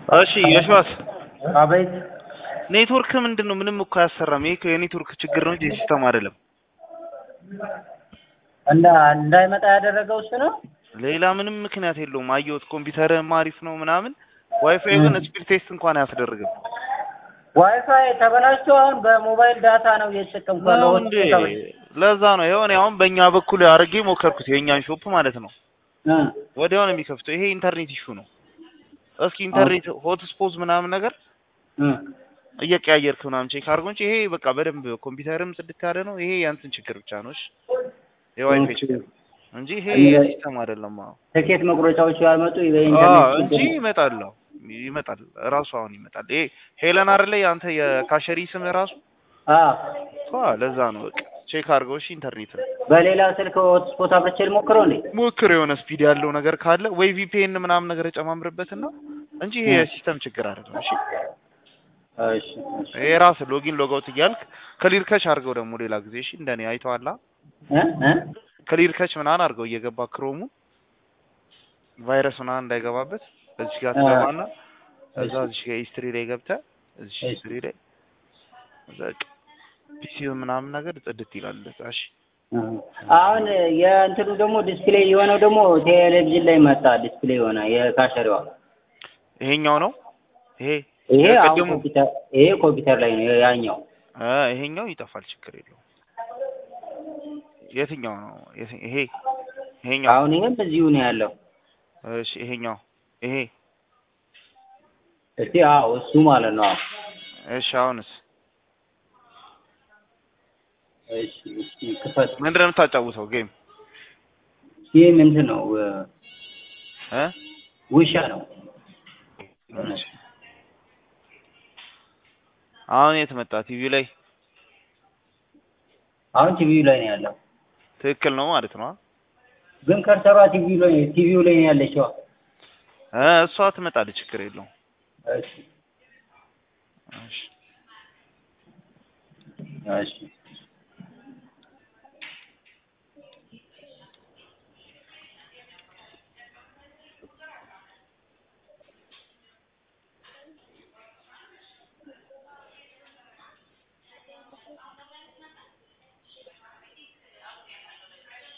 እሺ የሽዋስ አቤት ኔትወርክ ምንድን ነው? ምንም እኮ አያሰራም። ይሄ እኮ የኔትወርክ ችግር ነው እንጂ የሲስተም አይደለም። እንዳ እንዳይመጣ ያደረገው እሱ ነው። ሌላ ምንም ምክንያት የለውም። አየሁት፣ ኮምፒውተርም አሪፍ ነው ምናምን። ዋይፋይ ግን ስፒድ ቴስት እንኳን አያስደርግም። ዋይፋይ ተበላሽቶ አሁን በሞባይል ዳታ ነው እየተጠቀምኩ ነው ያለው። እንዴ? ለዛ ነው የሆነ አሁን በእኛ በኩል አድርጌ ሞከርኩት፣ የእኛን ሾፕ ማለት ነው። እ ወዲያው ነው የሚከፍተው። ይሄ ኢንተርኔት ኢሹ ነው። እስኪ ኢንተርኔት ሆትስፖት ምናምን ነገር እ እየቀያየርክ ምናምን ቼክ አድርጎ እንጂ ይሄ በቃ በደንብ ኮምፒውተርም ጽድት ያለ ነው። ይሄ ያንተን ችግር ብቻ ነው። እሺ የዋይፋይ ችግር እንጂ ይሄ እንደ- ሲስተም አይደለም። አዎ ትኬት መቁረጫዎቹ ያመጡ አዎ በኢንተርኔት እንጂ ይመጣል። አዎ ይመጣል። ራሱ አሁን ይመጣል። ይሄ ሄለን አይደለ አንተ የካሸሪ ስም ራሱ አ አዎ ለዛ ነው። በቃ ቼክ አድርገው እሺ። ኢንተርኔት በሌላ ስልክ ሆትስፖት አብርቼ ልሞክረው እንዴ? ሞክር፣ የሆነ ስፒድ ያለው ነገር ካለ ወይ ቪፒኤን ምናምን ነገር ጨማምርበትና እንጂ ይሄ የሲስተም ችግር አይደለም። እሺ እሺ እሺ ይሄ ራስ ሎጊን ሎጋውት እያልክ ክሊር ከች አድርገው ደግሞ ሌላ ጊዜ እሺ። እንደኔ አይተዋላ እ እ ክሊር ከች ምናምን አድርገው እየገባ ክሮሙ ቫይረስ ምናምን እንዳይገባበት እዚህ ጋር ትገባና እዛ እዚህ ጋር ሂስትሪ ላይ ገብተህ እዚህ እሺ። ሂስትሪ ላይ በቃ ፒሲው ምናምን ነገር ጽድት ይላል። በቃ እሺ እ አሁን የእንትኑ ደግሞ ዲስፕሌይ የሆነው ደግሞ ቴሌቪዥን ላይ መጣ። ዲስፕሌይ የሆነ የካሸሪዋ ይሄኛው ነው ይሄ ይሄ አሁን የቅድሙ ኮምፒውተር ይሄ ኮምፒውተር ላይ ነው ያኛው። አ ይሄኛው ይጠፋል፣ ችግር የለውም። የትኛው ነው የት- ይሄ ይሄኛው? አሁን ይሄም እዚሁ ነው ያለው። እሺ ይሄኛው ይሄ እስቲ አዎ እሱ ማለት ነው። አዎ እሺ አሁንስ እሺ እሺ ክፈት። ምንድን ነው የምታጫውተው ጌም ይሄ ምንድን ነው? እ ውሻ ነው። እሺ አሁን የት መጣ? ቲቪ ላይ አሁን ቲቪው ላይ ነው ያለው። ትክክል ነው ማለት ነው። ግን ከርሰሯ ቲቪው ላይ ቲቪው ላይ ነው ያለችው። እ እሷ ትመጣለች፣ ችግር የለውም። እሺ እሺ እሺ